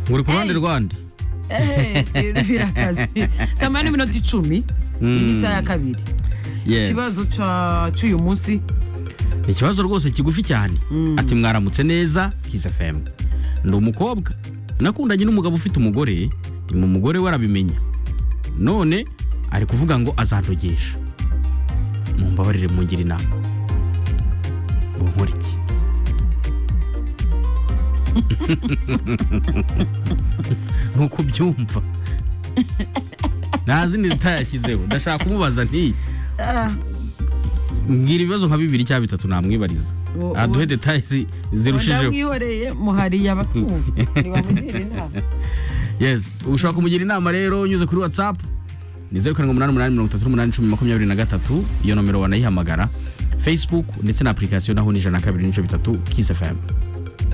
uri ku ruhande Hey. rwanda Eh, birakaze saa moya n'iminota icumi iyi ni isaha ya kabiri Yes. ikibazo ca- c'uyu munsi ikibazo rwose kigufi cyane ati mwaramutse neza kiss fm ndi umukobwa nakundanye n'umugabo ufite umugore nyuma umugore we arabimenya none ari kuvuga ngo azandogesha mumbabarire mungira inama ubu nkora iki nuko ubyumva nta zindi zitayashyizeho ndashaka kumubaza ntiyi mbwira ibibazo nka bibiri cyangwa bitatu namwibariza Ubu- aduhe ubu- detaye zirushijeho ndamwihoreye muhariye abatwumva ntibamugira inama yes ushobora kumugira inama rero unyuze kuri whatsapp ni zeru karindwi umunani umunani mirongo itatu n'umunani cumi makumyabiri na gatatu iyo nomero wanayihamagara facebook ndetse na application naho ni ijana na kabiri n'ibice bitatu kiss fm